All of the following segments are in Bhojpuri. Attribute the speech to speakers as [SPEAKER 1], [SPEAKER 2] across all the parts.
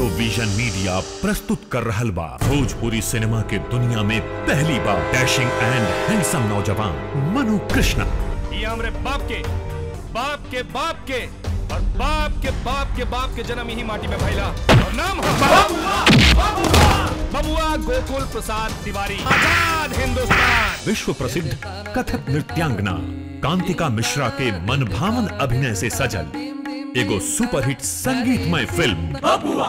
[SPEAKER 1] इंडो विजन मीडिया प्रस्तुत कर रहल बा भोजपुरी सिनेमा के दुनिया में पहली बार डैशिंग एंड हैंडसम नौजवान मनु कृष्णा
[SPEAKER 2] ये हमरे बाप के बाप के बाप के और बाप के बाप के बाप के जन्म यही माटी में भैला और नाम है बबुआ बबुआ गोकुल प्रसाद तिवारी आजाद हिंदुस्तान
[SPEAKER 1] विश्व प्रसिद्ध कथक नृत्यांगना कांतिका मिश्रा के मनभावन अभिनय से सजल एगो सुपरहिट संगीतमय फिल्म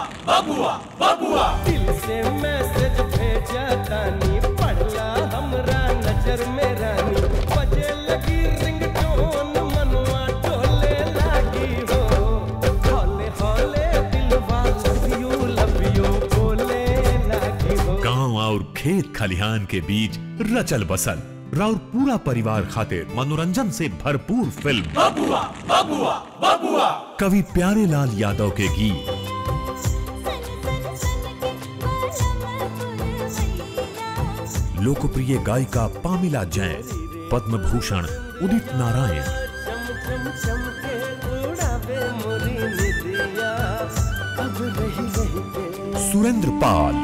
[SPEAKER 3] दिल से मैसेज भेजा तानी पढ़ला हमरा नजर में रानी बजे लगी रिंगटोन मनवा डोले लागी हो हौले हौले दिलवा लव यू लव यू बोले लागी हो
[SPEAKER 1] गांव और खेत खलिहान के बीच रचल बसल राउर पूरा परिवार खातिर मनोरंजन से भरपूर फिल्म बबुआ बबुआ बबुआ कवि प्यारे लाल यादव के गीत लोकप्रिय गायिका पामिला जैन पद्म भूषण उदित नारायण
[SPEAKER 3] चम चम चम के उड़ावे मोरी निदिया अब रही रही के
[SPEAKER 1] सुरेंद्र पाल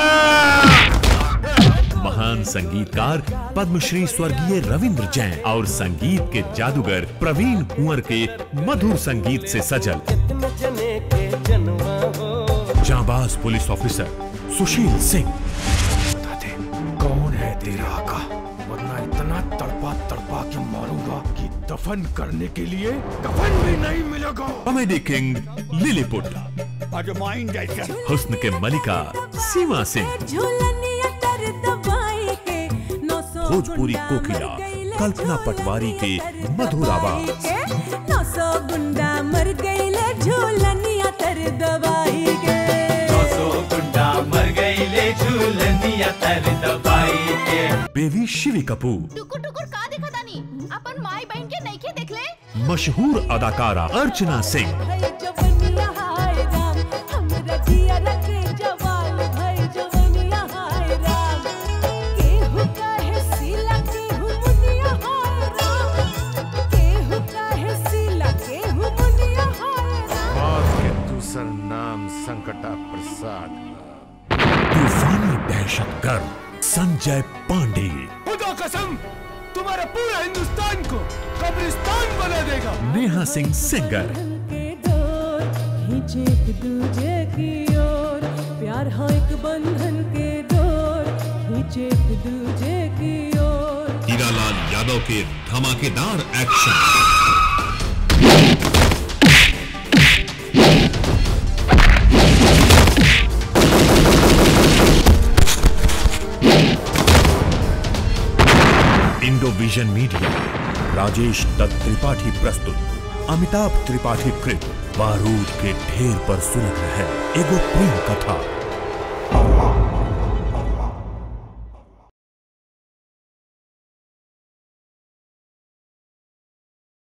[SPEAKER 1] महान संगीतकार पद्मश्री स्वर्गीय रविंद्र जैन और संगीत के जादूगर प्रवीण कुंवर के मधुर संगीत से सजल
[SPEAKER 3] कितने जने के जनवा हो
[SPEAKER 1] जाबाज पुलिस ऑफिसर सुशील सिंह
[SPEAKER 4] बता दे कौन है तेरा आका वरना इतना तड़पा तड़पा के मारूंगा कि दफन करने के लिए कफन भी नहीं मिलेगा
[SPEAKER 1] कॉमेडी किंग लिलीपुट
[SPEAKER 4] अजमाइन जैसे
[SPEAKER 1] हुस्न के मलिका सीमा सिंह भोजपुरी कोकिला कल्पना पटवारी के मधुर आवाज
[SPEAKER 5] नौसो गुंडा मर गईले झूलनिया तर दवाई गे
[SPEAKER 1] बेबी शिवी कपूर
[SPEAKER 6] टुकुर टुकुर का देखा तानी अपन माई बहन के नइखे देखले
[SPEAKER 1] मशहूर अदाकारा अर्चना सिंह
[SPEAKER 5] भाई जवनिया हाय राम हमरा जिया रखे जवाल भाई जवनिया हाय राम केहू काहे सीला केहू मुनिया हाय राम केहू काहे सीला केहू मुनिया हाय राम
[SPEAKER 4] बात के दूसर नाम संकटा प्रसाद
[SPEAKER 1] तूफानी दहशतगर्द संजय पांडे
[SPEAKER 2] खुदा कसम तुम्हारे पूरे हिंदुस्तान को कब्रिस्तान बना देगा
[SPEAKER 1] नेहा सिंह सिंगर
[SPEAKER 5] के डोर खींचे एक दूजे की ओर प्यार हाँ एक बंधन के डोर खींचे एक दूजे की ओर
[SPEAKER 1] हीरालाल यादव के धमाकेदार action Indo Vision Media Rajesh Dutt Tripathi प्रस्तुत अमिताभ त्रिपाठी कृत बारूद के ढेर पर सुलग है एगो प्रेम कथा